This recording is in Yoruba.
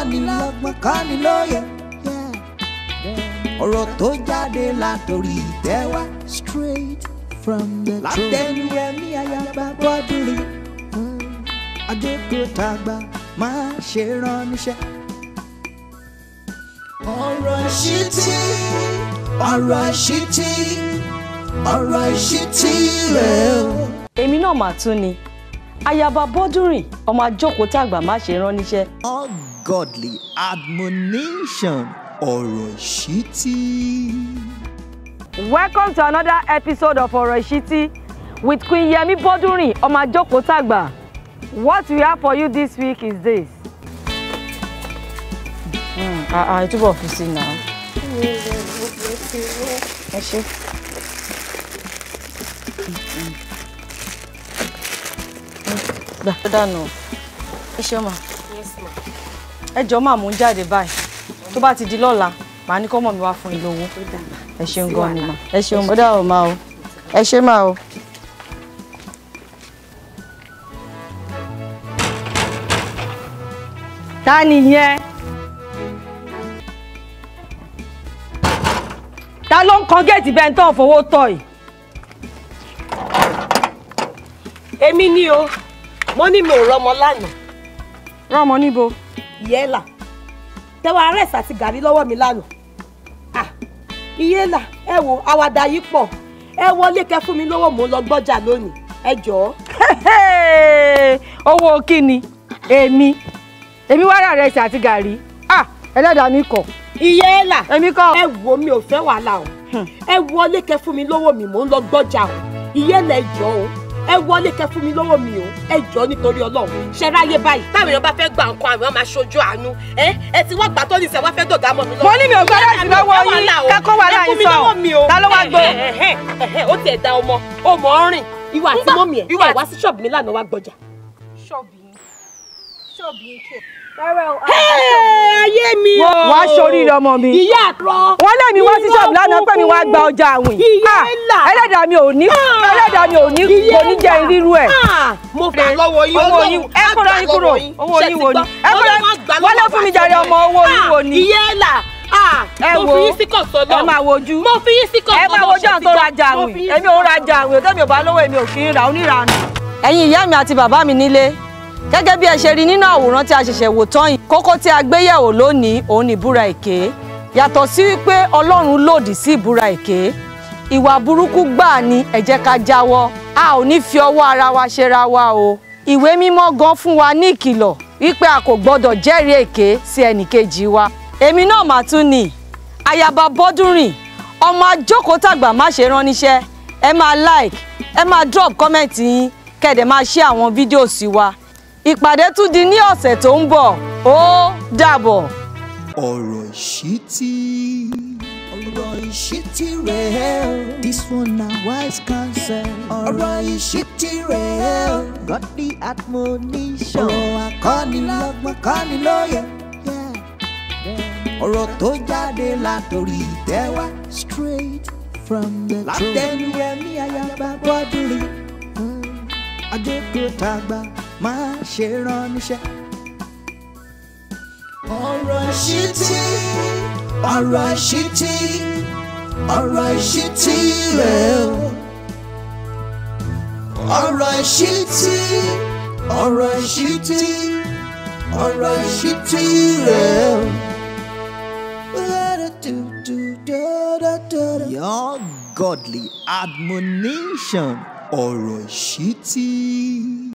kọ́ni lọ́gbọ́n kọ́ni lóye. ọ̀rọ̀ tó jáde látòrí ìtẹ́ wá. straight from the throne. látẹnu ẹ̀mí ayaba bọ́dúnrin. àjókòó tàgbà máa ṣe rán níṣẹ́. ọ̀rọ̀ ìṣítí ọ̀rọ̀ ìṣítí ọ̀rọ̀ ìṣítí rẹ̀ o. èmi náà mà tún ni ayaba bọ́dúnrìn ọmọ ajókòó tàgbà má ṣe rán níṣẹ́ ungodly admonition ọ̀rọ̀ ìṣítí. welcome to another episode of ọ̀rọ̀ ìṣítí with queen yemi bọ́dúnrìn ọmọ ajókòó tàgbà what we have for you this week is this. ẹ túbọ̀ fi sí i náà. ẹ ṣe. gbà tó dànù ẹ ṣe mà ẹ jọ máa mú un jáde báyìí tó bá ti di lọ́la màá ní kọ́ mọ̀ mi wá fún ilé owó ẹ ṣeun gan ni mà ẹ ṣeun bọ́dà ò máa o ẹ ṣe máa o. ta nìyẹn ta ló ń kan géètì bẹ́ẹ̀ tó ń fowó tọ̀ yìí. èmi ni o mo ní mi ò rọmọ lánàá rọmọ níbo. ìyẹ́là tẹwọ arẹ́sì àti gàrí lọ́wọ́ mi lánàá Ah, ìyẹ́là ẹ wo àwàdà yìí pọ̀ ẹ wọlé kẹ fún mi lówó mò ń lọ gbọ́jà lónìí ẹ jọ̀ọ́ owó kíni èmi èmi wá rà rẹsì àti gàrí ah ẹlẹ́dàá mi kọ̀ ìyẹ́là èmi kọ́ ẹ wo mi ò fẹ́ wàhálà o ẹ wọlé kẹ fún mi lówó mi mò ń lọ gbọ́jà o ìyẹ́là ẹ jọ̀ọ́ o ẹ wọlé kẹ fún mi lówó mi o ẹ jọ̀ọ́ nítorí Ọlọ́run ṣe ráyé báyìí táwọn èèyàn bá fẹ́ gba nǹkan àwọn èèyàn máa ṣojú àánú ẹ ẹ ti wá gbà tó ní sẹ wá fẹ́ dọ̀gá mọ́ mi lọ́wọ́. mo ní mi ò gbọ́ láti lọ́wọ́ yín kẹ́kọ̀ọ́ wà láyé sọ ta ló wá gbọ́. ó tiẹ̀ da ọmọ ó mọ̀ ọ́ rìn ìwà àti mọ́mì ẹ̀ ìwà ìwá sí ṣọ́ọ̀bù mi lánàá wá gbọ́jà. ṣọ́ọ̀bù yín ṣọ́ọ̀bù yín kẹ̀. ayé mi o. wá sórí ọmọ mi. ìyá àtọ. wọ́n lé mi wá sí ṣọ́ọ̀bù lánàá pé mi wá gba ọjà àwìn. Ìyá Ah, ńlá. ẹlẹ́dàá mi ò ní ẹlẹ́dàá mi ò ní kò ní jẹ́ irú ẹ̀. Ah, mo gbà lọ́wọ́ yín owó yín ẹ kúrò yín kúrò owó yín wo ni ẹ kúrò wọ́n lé fún mi jàre ọmọ owó yín wo ni. ìyá ẹ̀ là Ẹ mo wo, fi yín sí kọ̀sọ̀ náà ẹ máa wojú. mo fi yín sí kọ̀sọ̀ ẹ máa wojú àwọn tó rajà àwìn èmi ò rajà àwìn òtẹ́mi ò bá lówó èmi ò kì í ra oníranù. ẹ̀yin ìyá mi àti bàbá mi nílé gẹ́gẹ́ bí ẹ ṣe rí nínú àwòrán tí a ṣẹ̀ṣẹ̀ wò tán yìí kókó tí a gbé yẹ̀wò lónìí òun ni ìbúra èké yàtọ̀ sí wípé ọlọ́run lòdì sí ìbúra èké ìwà burúkú gbáà ni ẹ jẹ́ ká jáwọ́ a ò ní fi ọwọ́ ara wa ṣera wa o ìwé mímọ́ gan fún wa ní ìkìlọ̀ wípé a kò gbọ́dọ̀ jẹ́rìí èké sí ẹnìkejì wa èmi náà mà tún ni ayaba bọ́dúnrìn ọmọ ajókòó tàgbà má ṣe rán níṣẹ́ ẹ máa like ẹ máa drop comment yín kẹ́ẹ̀dẹ̀ máa share àwọn fídíò sí wa ìpàdé tún di ní ọ̀sẹ̀ tó ń bọ̀ ó dàbọ̀. ọ̀rọ̀ ìṣítí ọ̀rọ̀ ìṣítí rẹ̀ o. this one na wise counsel. ọ̀rọ̀ ìṣítí rẹ̀ o. godly admonition. ọ̀rọ̀ akọ́nilọ́gbọ́n kọ́nilóye. Yeah. ọ̀rọ̀ tó jáde látòrí ìtẹ́ wá. straight from the throne. látẹnu ẹ̀mí ayaba bọ́dúnrin. àjókòó tàgbà máa ṣe rán níṣẹ́ ọ̀rọ̀ ìṣítí ọ̀rọ̀ ìṣítí ọ̀rọ̀ ìṣítí rẹ̀ o. ọ̀rọ̀ ìṣítí ọ̀rọ̀ ìṣítí ọ̀rọ̀ ìṣítí rẹ̀ o. Your godly admonition ọ̀rọ̀ ìṣítí.